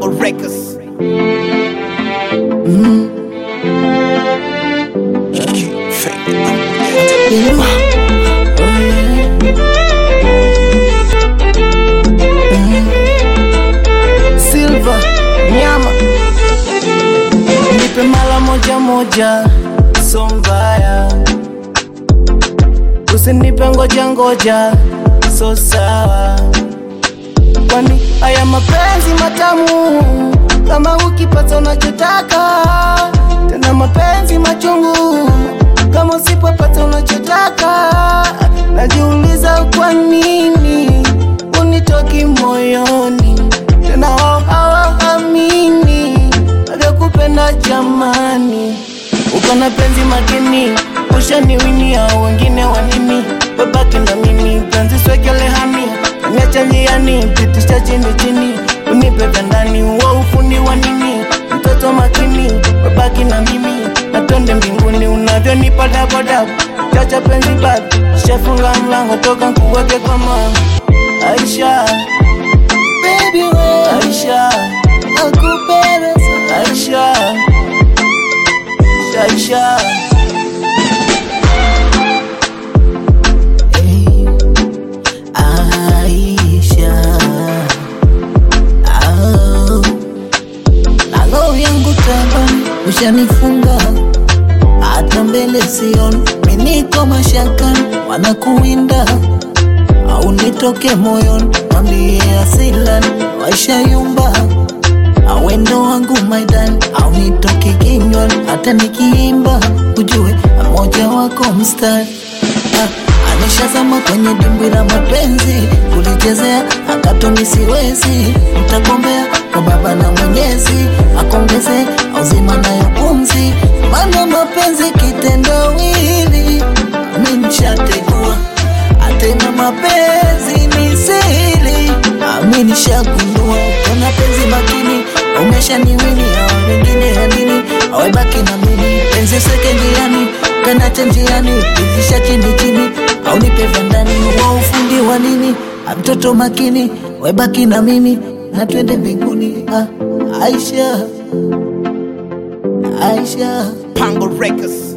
Pango Records. Silva nyama nipe mara moja moja, so mbaya, usinipe ngoja ngoja, so sawa, kwani haya mapenzi matamu, kama ukipata unachotaka, tena mapenzi machungu, kama usipopata unachotaka, najiuliza kwa nini unitoki moyoni tena wao hawaamini navyokupenda jamani, uko na penzi makini, ushaniwini au wengine wanini, babaki na mimi penzi swegelehani niacha njiani, pitisha chini chini, unipe vya ndani, wa ufundi wa nini, mtoto makini, babaki na mimi na twende mbinguni, unavyonipa dabodabu, chacha penzi bado, shafunga mlango toka nkuweke kwa mama Aisha Baby we Aisha Nakupenda sana Aisha Aisha Hey, Aisha oh. Nalo yangu tabani ushanifunga hata mbele sioni, miniko mashakani wanakuwinda au nitoke moyoni, mwambie asilani waishayumba awendo wangu maidani au nitoke kinywani, hata nikiimba ujue moja wako mstari Ah, ameshazama kwenye dimbwi la mapenzi kulichezea akatoni siwezi mtakombea kwa baba na mwenyezi akongeze auzima nayo pumzi mana mapenzi kitendawili amenishategua atena mapenzi ni siri aminishagundua kuna penzi makini umeshaniwini au wengine ya nini awebaki na mimi penzi seke njiani kanacha njiani pitisha chini chini au nipe vya ndani wa ufundi wa nini mtoto makini webaki na mimi na twende mbinguni ah, Aisha Aisha Pango Records.